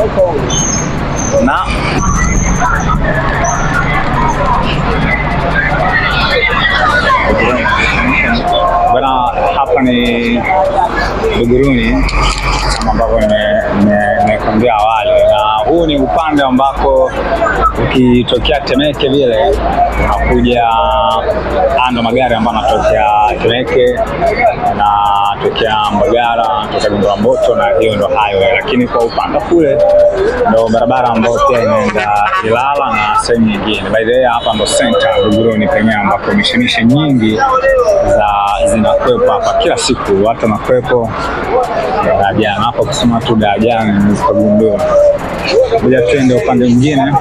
na bana, hapa ni Buguruni kama ambavyo nime- nime- nimekuambia awali, na huu ni upande ambako ukitokea Temeke vile unakuja ando magari ambayo anatokea Temeke anatokea Mbagala anatokea Gongo la Mboto, na hiyo ndo highway, lakini kwa upande kule ndo barabara ambayo pia inaenda Ilala na sehemu nyingine. By the way, hapa ndo center Buguruni penyewe ambapo mishemishe nyingi za zinakwepo hapa kila siku, watu wanakwepo darajani hapa. Kusema tu darajani unaweza kugundua. Kuja twende upande mwingine.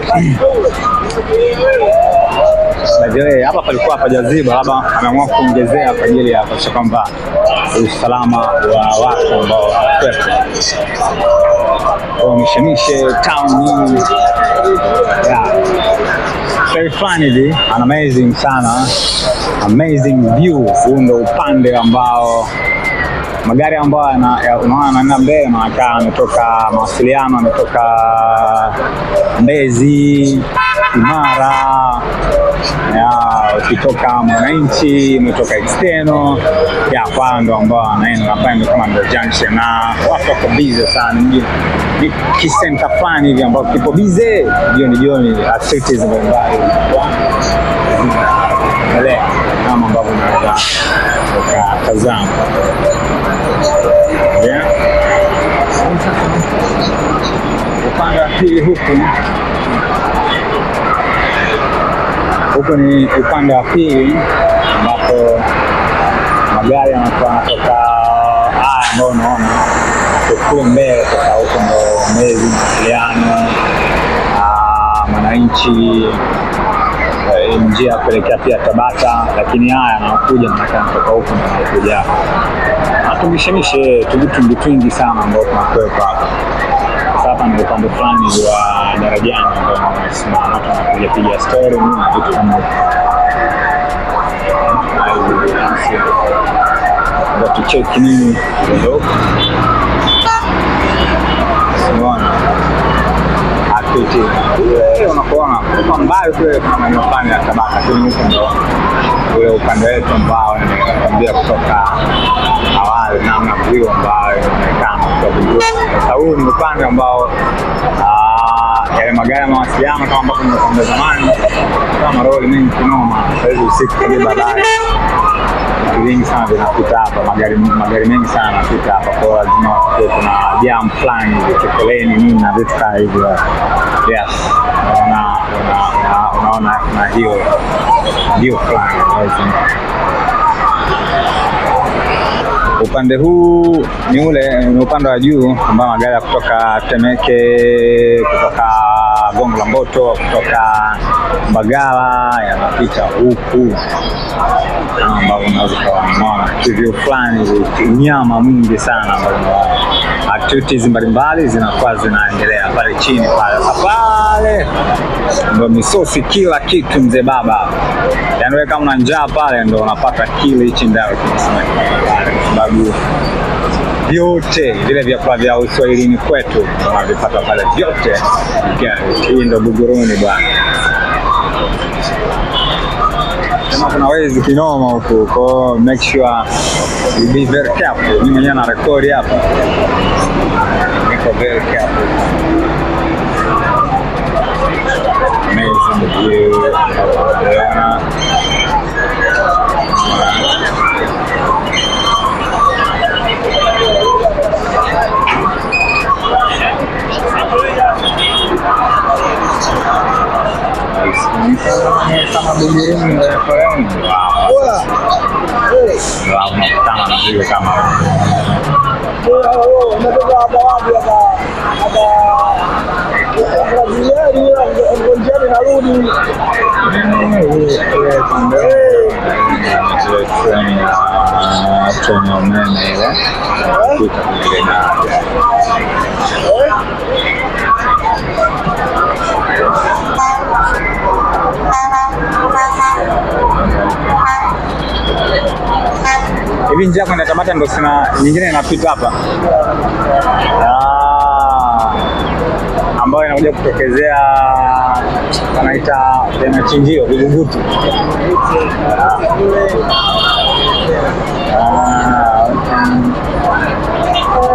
By the way, hapa palikuwa hapajaziba, labda ameamua kuongezea kwa ajili ya kuhakikisha kwamba usalama wa watu ambao wanakwepo kwa mishemishe town nyingi yeah. Very fun hivi, an amazing sana, amazing view. Huu ndo upande ambao magari ambayo yana- ya- unaona yanaenda mbele yanakaa ametoka mawasiliano, ametoka Mbezi, Imara, ya ukitoka Mwananchi, umetoka External, ya kwa ndo ambao wanaenda hapa, ndio kama ndo junction, na watu wako busy sana, ni ni kisenta fulani hivi ambao kipo busy jioni jioni, activities mbalimbali zinaendelea kama ambavyo unaweza ukatazama. Yeah. Upande wa pili huku huku ni upande wa pili ambapo magari yanakuwa yanatoka haya ambayo unaona kule mbele sasa, huko ndo Mbezi, Mawasiliano, ah, Mwananchi, eh, njia ya kuelekea pia Tabata, lakini haya yanakuja manake anatoka huko ndo anakuja hapa natumishemishe tuvitu twingi sana ambao tunakwepa hapa. Sasa hapa ni upande fulani wa darajani ambao unasimama, watu wanakuja piga story nini na vitu kama hivyo. Na hizi binafsi. Ngoja tucheki nini kidogo. Unaona activity ile unapoona kwa mbali kule kuna maeneo fulani ya Tabata, lakini huko ndo ule upande wetu ambao nimekwambia kutoka awali, namna view ambayo inaonekana kutoka juu. Sasa huu ni upande ambao ah, yale magari ya mawasiliano kama ambavyo nimekwambia zamani, kama maroli mengi kinoma. Sasa hivi usiku kule baadaye vitu vingi sana vinapita hapa, magari magari mengi sana yanapita hapa, kwa hiyo lazima kuwe kuna jam fulani hivi, chokoleni nini na vitu kama hivyo. Yes, unaona una- una- unaona kuna hiyo hiyo fulani lazima upande huu ni ule ni upande wa juu ambao magari ya kutoka Temeke, kutoka Gongo la Mboto, kutoka Mbagala yanapita huku kama ambavyo unaweza ukaona kivyo fulani hivi, unyama mwingi sana ambao una- activities mbalimbali zinakuwa zinaendelea pale chini pale. Sasa pale ndo misosi, kila kitu mzee baba, yaani wewe kama una njaa pale ndo unapata kile hichi ndao kinasema pale, kwa sababu vyote vile vyakula vya uswahilini kwetu unavipata pale vyote. Yeah, Hii ndo Buguruni bwana. Sema kuna wezi kinoma huku, kwa hiyo make sure you be very careful. Mimi mwenyewe na rekodi hapa, niko very careful. Amazing view. Yeah. Kama Buguruni referendum. Wow. Wow, nakutana na vitu kama Umetoka hapa wapi hapa? Hapa Braziliani ngonjani narudi. zile treni ya treni ya umeme ile kupita kule daraja. Hivi njia kwenda Tabata ndo sina nyingine inapita hapa. Ah. ambayo inakuja kutokezea wanaita ya machinjio vibuguti. Ah, okay.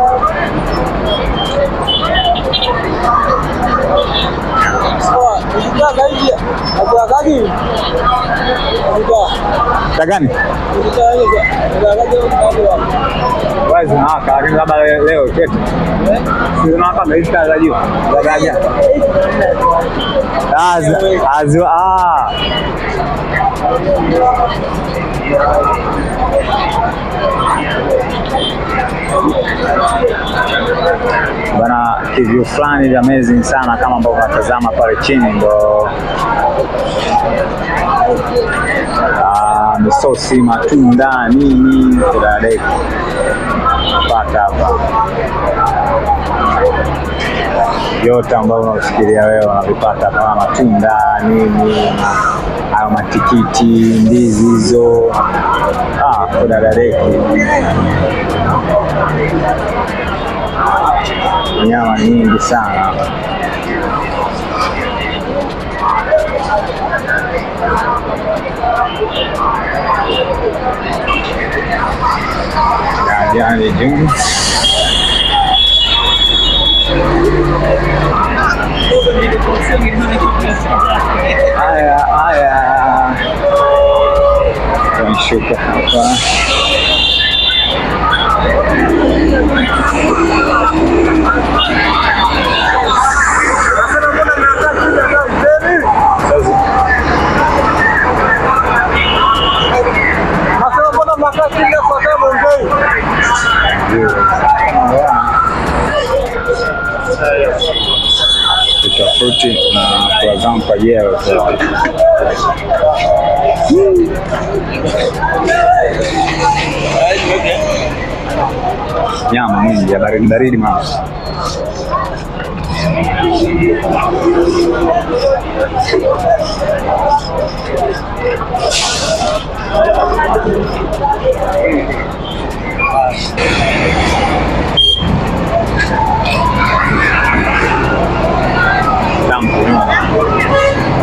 Sawa, ukitaka hivi nakuakaji. Ukitaka. Cha gani? Ukitaka hivi nakuakaji au Wazi zinawaka lakini labda le- leo kesho. Si zinawaka na hizi taa za juu. Za ganja. Ah, zi- ah, zi- ah. Bana kivyu fulani vya amazing sana kama ambavyo unatazama pale chini ndo ah, misosi, matunda, nini kudadeki pata hapa yote ambayo unafikiria wewe unavipata kama matunda nini, hayo matikiti, ndizi hizo, ah, kudadadeki nyama nyingi sana. Jani juu haya haya, tunashuka hapa sasa. Nasema mbona mnakaa kimya kwa sababu ongei? tofauti na kwa zangu kwa jeo nyama mwingi ya baridi baridi mama tamu kunywa.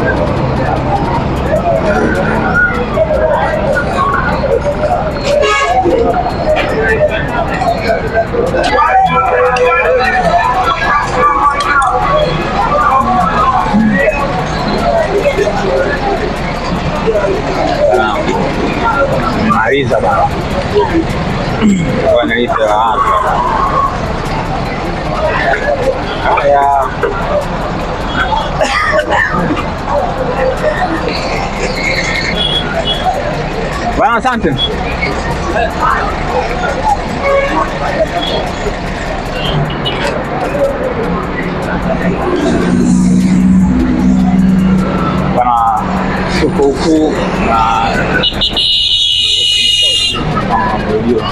Maliza bana. Wanalita hapa. Haya. Bwana, asante. Bwana, tuko huku na kama unavyojua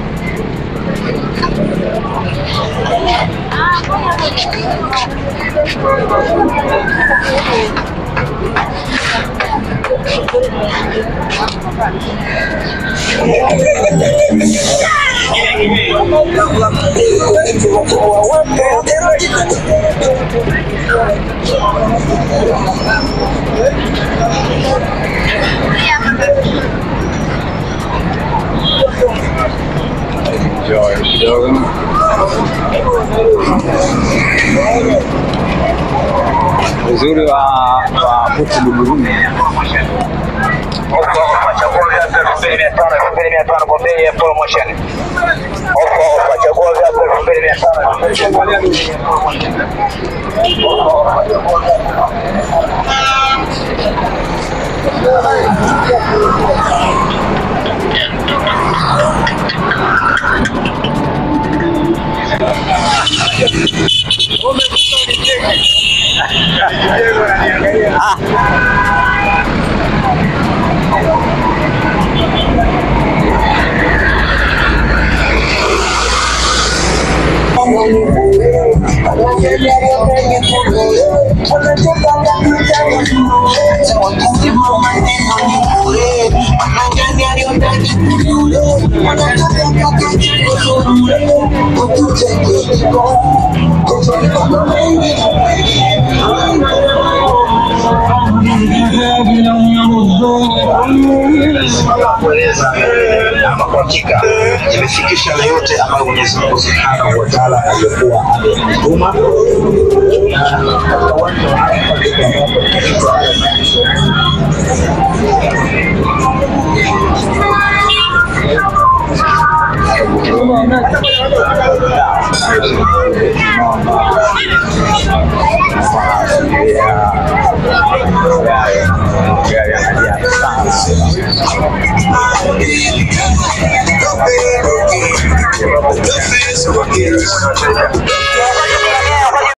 enjoy kidogo. Uzuri wa wa huku Buguruni Ofa ofa, chagua viatu elfu mbili mia tano elfu mbili mia tano kwa bei ya promotion. Ofa ofa, chagua viatu elfu mbili mia tano elfu mbili mia tano kwa bei ya promotion. Ofa ofa, chagua viatu Wanataka kueleza ama kwa hakika imefikisha yale yote ambayo Mwenyezi Mungu Subhanahu wa Ta'ala alikuwa ametuma katika uwanja wa Arafa ndipo ambapo tumefika. The fans were here.